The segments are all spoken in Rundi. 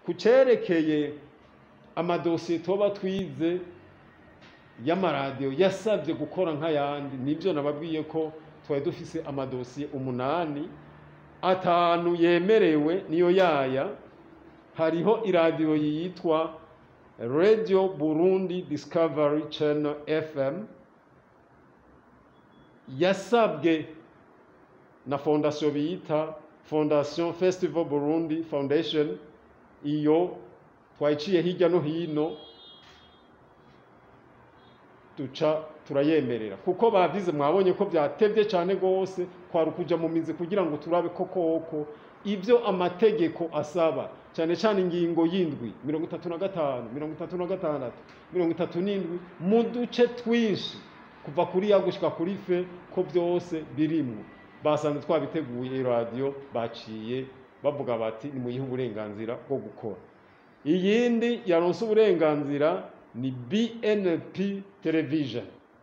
ku cerekeye amadosiye tuba twize y'amaradiyo yasabye gukora nk'ayandi nibyo nababwiye ko twari dufise amadosiye umunani atanu yemerewe niyo yaya hariho iradiyo yitwa radio burundi discovery channel fm yasabwe na fondasiyo bita fondation festival burundi foundation iyo twayiciye hirya no hino duca turayemerera kuko bavize mwabonye ko byatevye cyane gose kwari ukuja mu mizi kugira ngo turabe ko koko ibyo amategeko asaba cyane cyane ingingo y'indwi mirongo itatu na gatanu mirongo itatu na gatandatu mirongo itatu n'indwi mu duce twinshi kuva kuri ya gushika kuri fe ko byose birimwo basanze twabiteguye radiyo baciye bavuga bati nimuyihe uburenganzira bwo gukora iyindi yaronse uburenganzira ni BNP television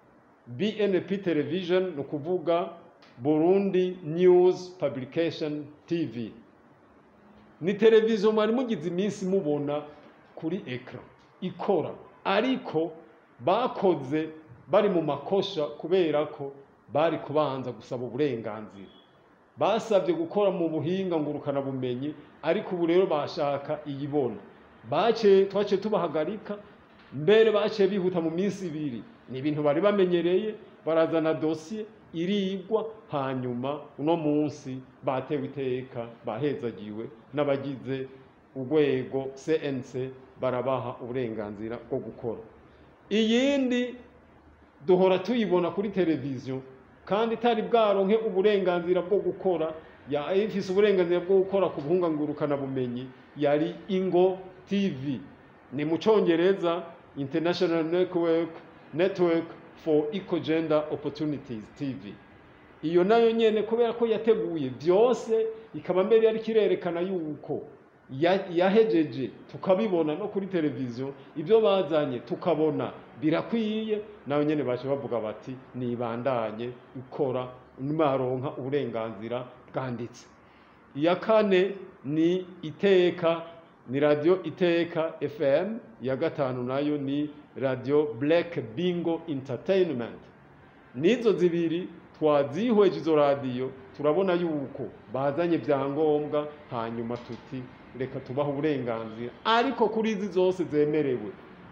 BNP television ni ukuvuga Burundi News Publication TV ni televiziyo mwari mugize iminsi mubona kuri ekara ikora ariko bakoze bari mu makosha kubera ko bari kubanza gusaba uburenganzira basabye gukora mu buhinga ngurukana bumenyi ariko ubu rero bashaka iyibona bace twace tubahagarika mbere baciye bihuta mu minsi ibiri ni ibintu bari bamenyereye barazana dosiye irigwa hanyuma uno munsi batewe iteka bahezagiwe n'abagize urwego CNC barabaha uburenganzira bwo gukora iyindi duhora tuyibona kuri televiziyo kandi itari bwaronke uburenganzira bwo gukora ifise uburenganzira bwo gukora ku buhungangurukana bumenyi yari ingo tv ni mu congereza international network network for eco gender opportunities tv iyo nayo nyene kubera ko yateguye byose ikaba mbere yari kirerekana yuko yahejeje tukabibona no kuri televiziyo ibyo bazanye tukabona birakwiye nayo nyene baje bavuga bati nibandanye ikora nimaronka uburenganzira bwanditse iya kane ni iteka ni radio iteka fm iya gatanu nayo ni radio black bingo entertainment nizo zibiri twazihweje izo radiyo turabona yuko bazanye byangombwa hanyuma tuti reka tubaha uburenganzira ariko kuri izi zose zemerewe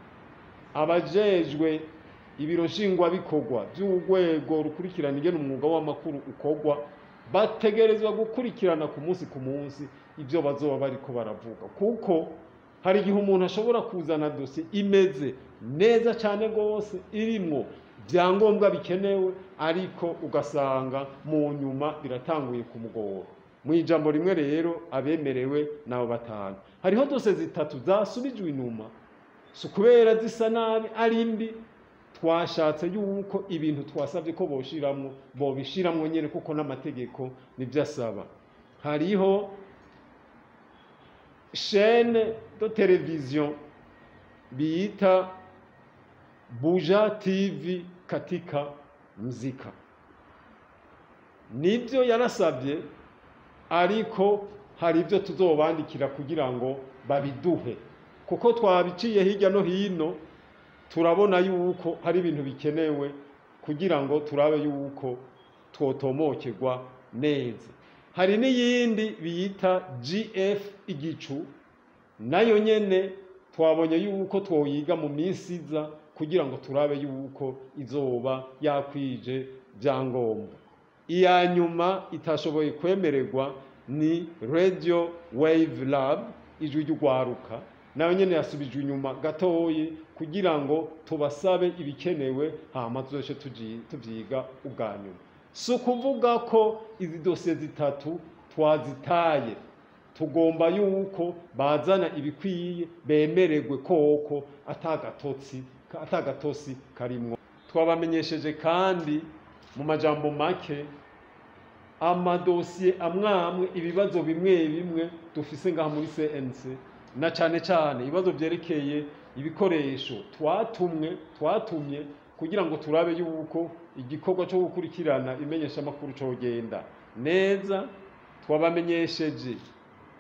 abajejwe ibiro nshingwabikorwa by'urwego rukurikirana ingene umwuga w'amakuru ukorwa bategerezwa gukurikirana ku munsi ku munsi ibyo bazoba bariko baravuga kuko hari igihe umuntu ashobora kuzana dosiye imeze neza cyane rwose irimwo byangombwa bikenewe ariko ugasanga mu nyuma biratanguye kumugora mu ijambo rimwe rero abemerewe nabo batanu hariho dose zitatu zasubijwe inyuma si ukubera zisa nabi ari mbi twashatse yuko ibintu twasabye ko boshiramwo bobishiramwo nyine kuko n'amategeko nibyo asaba hariho shene de televiziyo biyita buja tv katika mzika nibyo yarasabye ariko hari ibyo tuzobandikira kugira ngo babiduhe kuko twabiciye hirya no hino turabona yuko hari ibintu bikenewe kugira ngo turabe yuko twotomokerwa neza hari n'iyindi biyita gf igicu nayo nyene twabonye yuko twoyiga mu minsi iza kugira ngo turabe yuko izoba yakwije byangombwa iya nyuma itashoboye kwemererwa ni radio wave lab ijwi ry'ugwaruka nayo nyene yasubijwe inyuma gatoyi kugira ngo tubasabe ibikenewe hama tuzoce tuvyiga ubwa nyuma si ukuvuga ko izi dosiye zitatu twazitaye tugomba yuko bazana ibikwiye bemererwe koko atagatotsi atagatosi karimwo twabamenyesheje kandi mu majambo make amadosiye amwe amwe ibibazo bimwe bimwe dufise ngaha muri CNC na cane cane ibibazo vyerekeye ibikoresho twatumwe twatumye kugira ngo turabe yuko igikorwa cyo gukurikirana imenyesha makuru cogenda neza twabamenyesheje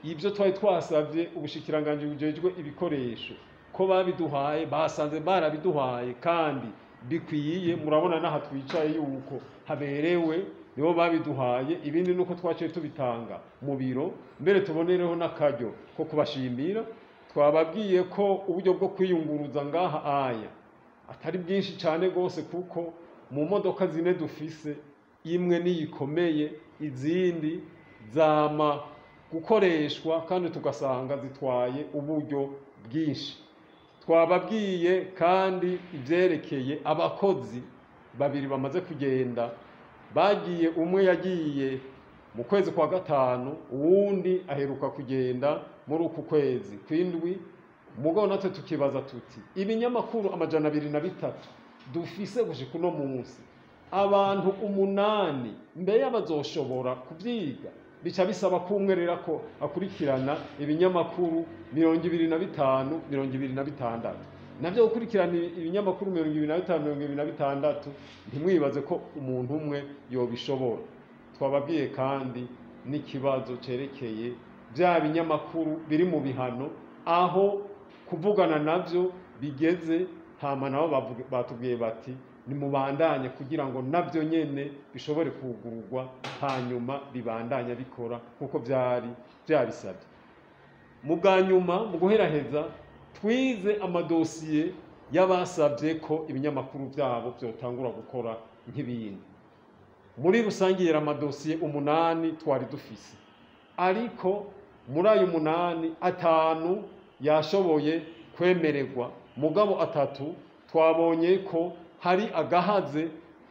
ibyo twari twasabye ubushikiranganji bujejwe ibikoresho ko babiduhaye basanze barabiduhaye kandi bikwiye murabona n'aha twicaye yuko haberewe nibo babiduhaye ibindi nuko twaciye tubitanga mu biro mbere tubonereho n'akaryo ko kubashimira twababwiye ko uburyo bwo kwiyunguruza ngaha aya atari bwinshi cyane rwose kuko mu modoka zine dufise imwe niyikomeye izindi zama gukoreshwa kandi tugasanga zitwaye uburyo bwinshi twababwiye kandi ibyerekeye abakozi babiri bamaze kugenda bagiye umwe yagiye mu kwezi kwa gatanu uwundi aheruka kugenda muri uku kwezi kw'indwi mugabo natwe tukibaza tuti ibinyamakuru amajana abiri na bitatu dufise gushika uno munsi abantu umunani mbere y'abazoshobora kubyiga bica bisaba kumwerera ko akurikirana ibinyamakuru mirongo ibiri na bitanu mirongo ibiri na bitandatu nabyo gukurikirana ibinyamakuru mirongo ibiri na bitanu mirongo ibiri na bitandatu ntimwibaze ko umuntu umwe yobishobora twababwiye kandi n'ikibazo cerekeye bya binyamakuru biri mu bihano aho kuvugana nabyo bigeze hama nabo bavuga- batubwiye bati nimubandanye kugira ngo nabyo nyene bishobore kugurwa hanyuma bibandanye bikora nk'uko byari byabisabye mu bwa nyuma mu guheraheza twize amadosiye y'abasabye ko ibinyamakuru byabo byotangura gukora nk'ibindi muri rusange yera amadosiye umunani twari dufise ariko muri ayo umunani atanu yashoboye kwemererwa mugabo atatu twabonye ko hari agahaze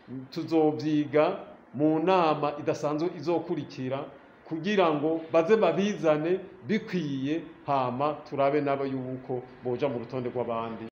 tuzobyiga mu nama idasanzwe izokurikira kugira ngo baze babizane bikwiye hama turabe nabo yuko boja mu rutonde rw'abandi